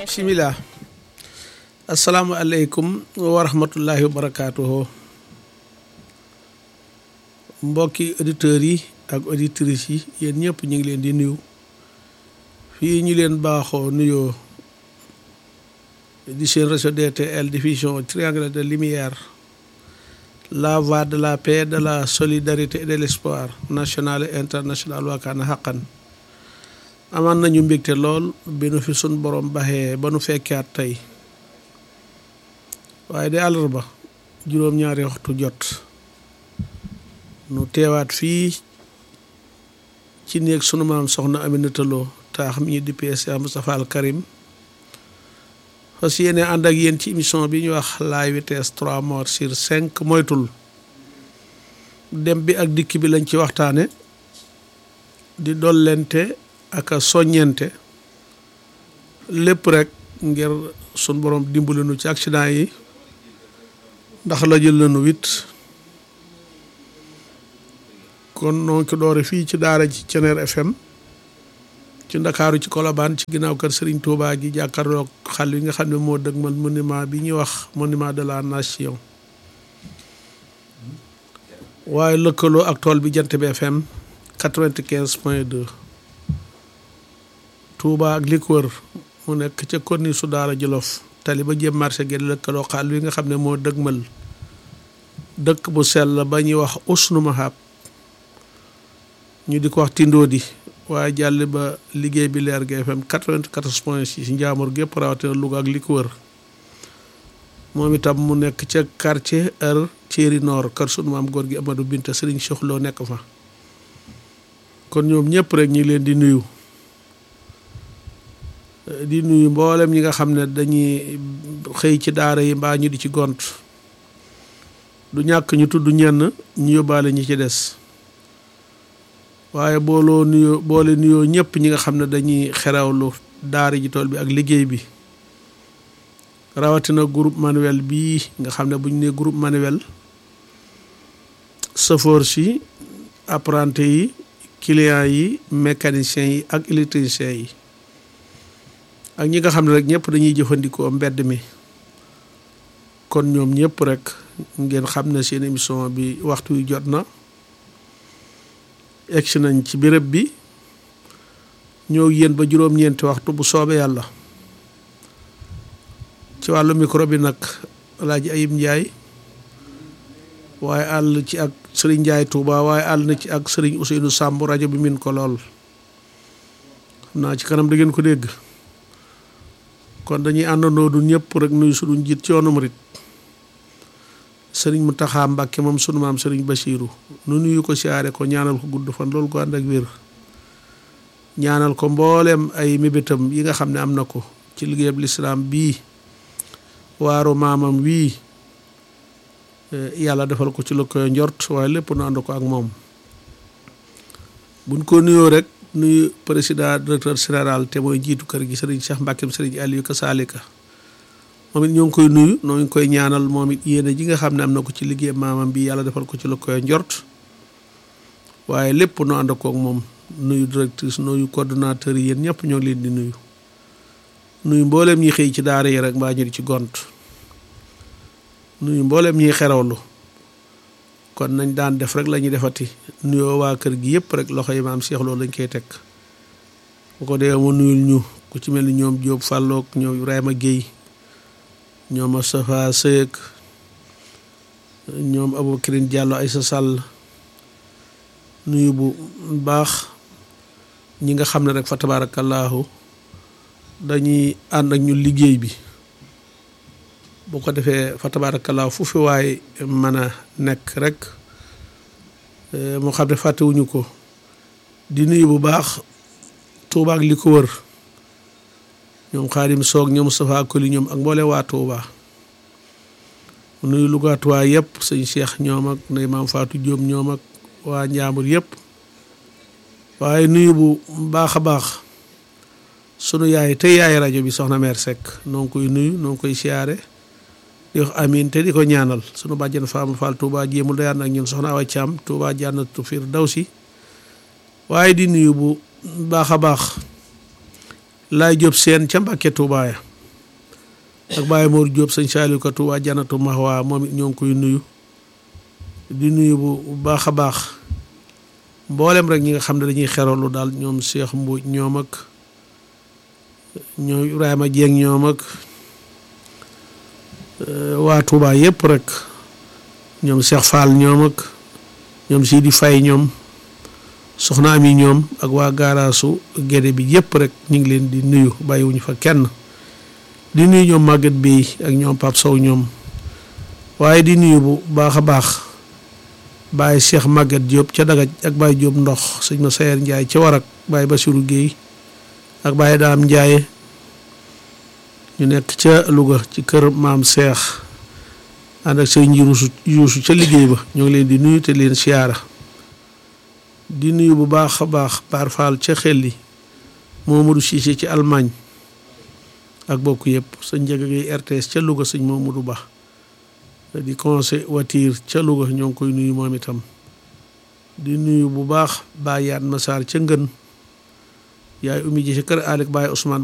bisimilah asalaamualeykum wa rahmatullahi wa barakaatuhu mbokki auditeurs yi ak auditrices yi yéen ñëpp ñu ngi leen di nuyu fii ñu leen baaxoo nuyoo di seen réseau DTL diffusion triangle de lumière la voie de la paix de la solidarité et de l'espoir national et international waakaana xaqan amaan nañu mbégte lool bi nu fi sun borom baxee ba nu fekkaat tey waaye de àllarba juróom-ñaari waxtu jot nu teewaat fii ci néeg sunu maam soxna Aminata Lo taax mi ñu dippee Cheikh Moustapha Al Karim fas yéene ànd ak yéen ci émission bi ñuy wax la vitesse trois morts sur cinq moytul dem bi ak dikk bi lañ ci waxtaane di dollente ak a soññente lépp rek ngir sun borom dimbali nu ci accident yi ndax la jël nañu wit kon noo ko doore fii ci daara ci Ceneer FM ci ndakaaru ci Colobane ci ginnaaw kër Serigne Touba gi jàkkaarloog xal yi nga xam ne moo dëgmal monument bi ñuy wax monument de la nation waaye lëkkaloo ak tool bi jant bi FM quatre-vingt-quinze point deux Touba ak li ko wër mu nekk ca konni su daara Jolof tali ba jëm marché gi lëkkaloo xal yi nga xam ne moo dëgmal dëkk bu sell ba ñuy wax Usnu Mahab ñu di ko wax Tindodi waaye jàll ba liggéey bi leer gi FM 94 point 6 njaamur gépp rawatina Louga ak li ko wër moom itam mu nekk ca quartier heure Thierry Nord kër sunu maam góor gi Amadou Binta Serigne Cheikh Lo nekk fa kon ñoom ñëpp rek ñi leen di nuyu di nuyu mboolem ñi nga xam ne dañuy xëy ci daara yi mbaa ñu di ci gont du ñàkk ñu tudd ñenn ñu yóbbaale ñi ci des waaye booloo nuyoo boole nuyoo ñëpp ñi nga xam ne dañuy xerawlu daara ji tool bi ak liggéey bi rawatina groupe manuel bii nga xam ne bu ñu nee groupe manuel chauffeur si apprenti yi clients yi mécaniciens yi ak électriciens yi ak ñi nga xam ne rek ñëpp dañuy jëfandikoo mbedd mi kon ñoom ñëpp rek ngeen xam ne seen émission bi waxtu wi jot na egsi nañ ci béréb bi ñoo yéen ba juróom-ñeenti waxtu bu soobee yàlla ci wàllu micro bi nag Alaaji Ayib Njaay waaye àll ci ak sëriñ Njaay Tuuba waaye àll na ci ak sëriñ Ousseynou Samb rajo bi min ko lool xam naa ci kanam da ngeen ko dégg kon dañuy àndandoo du ñëpp rek nuyu suñu njiit ci yoonu murit sëriñ Mountakha Mbacké moom sunu maam sëriñ Bachirou nu nuyu ko siyaare ko ñaanal ko gudd fan loolu ko ànd ak wér ñaanal ko mbooleem ay mébétam yi nga xam ne am na ko ci liggéeyab lislaam bii waaru maamam wii yàlla defal ko ci lu koy njort waaye lépp nu ànd ko ak moom buñ ko nuyoo rek nuyu président directeur général te mooy jiitu kër gi sëriñ Cheikh Mbacké sëriñ Aliou Kassalika moom it ñoo ngi koy nuyu noo ngi koy ñaanal moom it yéene ji nga xam ne am na ko ci liggéey maamam bi yàlla defal ko ci lu koy njort waaye lépp nu ànd kook moom nuyu directrice nuyu coordonnateur yi yéen ñëpp ñoo ngi leen di nuyu nuyu mbooleem ñi xëy ci daara yi rek mbaa ñu di ci gont nuyu mbooleem ñiy xerawlu kon nañ daan def rek la ñuy defati nuyoo waa kër gi yëpp rek loxo yi maam Cheikh Lo lañ koy teg bu ko dee ma nuyul ñu ku ci mel ni ñoom Diop Fallook ñoom Ibrahima Guèye ñoom Moustapha Seyek ñoom Aboubacrine Diallo Aïssa Sall nuyu bu baax ñi nga xam ne rek fa tabaarakallaahu dañuy ànd ak ñu liggéey bi bu ko defee fa tabaarakallaahu fu fi waay mën a nekk rek moo xam ne fàttewuñu ko di nuyu bu baax Tuuba ak li ko wër ñoom xaadim soog ñoom Moustapha Koli ñoom ak mboole waa Touba nuyu lugaatuwaa yëpp sëñ Cheikh ñoom ak ndey maam Fatou Diop ñoom ak waa Njaambur yëpp waaye nuyu bu baax a baax sunu yaay te yaay rajo bi soxna mère Seck noo ngi koy nuyu noo ngi koy siyaare di wax amiin te di ko ñaanal sunu bàjjen Fama Fall Touba jéemul dayaan ak ñun soxna Awa Thiam Touba jànnatu firdawsi waaye di nuyu bu baax a baax laay jóob seen ca Mbàkke Touba ya ak Baye Mor Diop sëñ Saliou Ka Touba Janatu Mahwa moom it ñoo ngi koy nuyu di nuyu bu baax a baax mboolem rek ñi nga xam ne dañuy xeralu daal ñoom Cheikh Mbodj ñoom ak ñoom Ibrahima Dieng ñoom ak waa Touba yëpp rek ñoom Cheikh Fall ñoom ak ñoom Sidi Faye ñoom soxna am yi ñoom ak waa gaaraasu gédé bi yëpp rek ñu ngi leen di nuyu bàyyiwuñu fa kenn di nuyu ñoom Maguette Bey ak ñoom Pape Sow ñoom waaye di nuyu bu baax a baax Baye Cheikh Maguette Diop ca Dagaj ak Baye Diop ndox sëñ ma Sayer Ndiaye ca Warak Baye Bassirou Guèye ak Baye Daam Ndiaye ñu nekk ca Louga ci kër maam Cheikh ànd ak sëñ Yuusu Yuusu ca liggéey ba ñoo ngi leen di nuyu te leen siyaara di nuyu bu baax a baax Baar Fall ca xel yi Momadou Cissé ci Allemagne ak bokk yëpp sëñ Ndiaga Gueye RTS ca Louga sëñ Momadou Ba di conseil voiture ca Louga ñoo ngi koy nuyu moom itam di nuyu bu baax Baye Yaat Massar ca Ngën yaay umi ji ca kër Alek Baye Ousmane